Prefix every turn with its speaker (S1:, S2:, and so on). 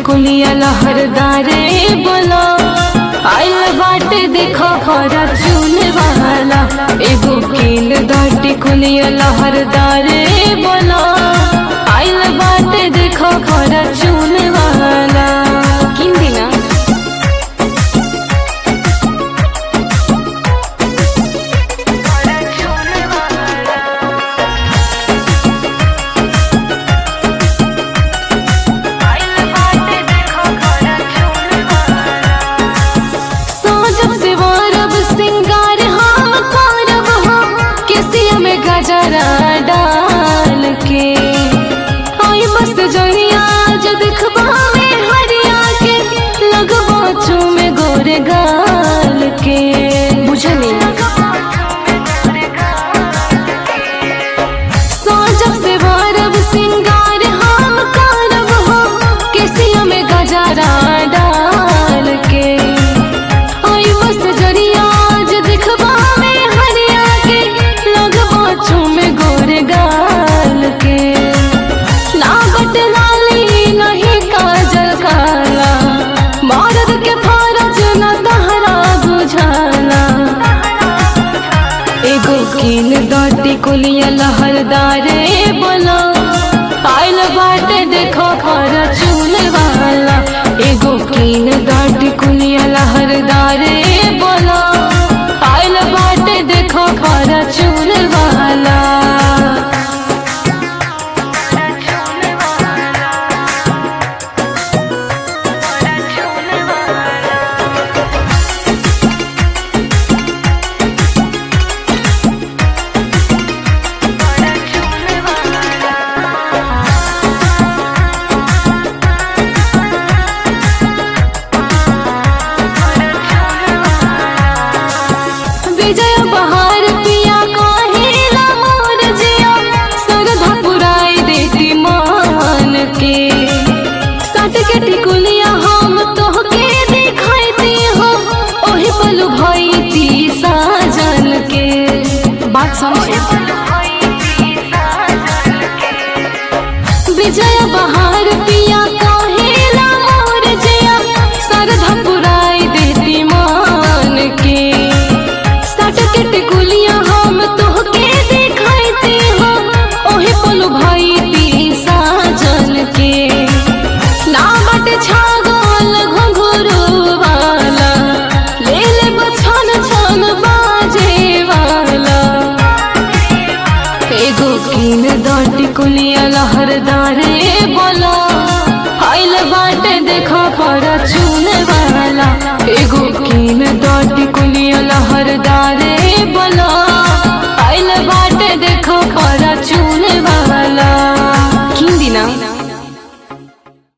S1: टिकुलिया लहरदारे बोलो आइल बाटे देखो खरा चून वाला एगो कील दा टिकुलिया लहरदारे बोलो आइल बाटे देखो खरा चून वाला किन दिना सोजब से वारब सिंगार हम करब हो केसिया में गजरा डाल के आई बस जरिया जो दिखबा में हरिया के लगबो चूमे गोरे गाल के बुझली सोजब से वारब सिंगार हम करब हो केसिया में गजरा डाल के आई बस जरिया जो दिखबा में हरिया के लगबो चूमे गोरे गाल के ना बट लाली नहीं काजल काला मर्द के फरज न तहरा बुझाला एगो कील दाटी कुलिया लहरदारे बोलो आइल बाटे देखो खरा चूल वाला एगो कील दाटी कुलिया लहरदारे बोलो आइल बाटे देखो खरा चूल वाला विजय बहार पिया कहेला मोर जिया सरधा पुराई देती मान के सट के टिकुलिया हम तोहके दिखाईती हो ओही पल भईती साजन के बात समझे विजय बहार पिया कहेला मोर जिया सरधा पुराई देती मान के सटकट कुलिया हम तोहके दिखाईती हो ओही पल भईती साजन के ना बट छागल घुंघरू वाला ले ले बछन छन बाजे वाला एगो कीन दाटी कुलिया लहरदारे बोला आइल बाटे देखो पर चून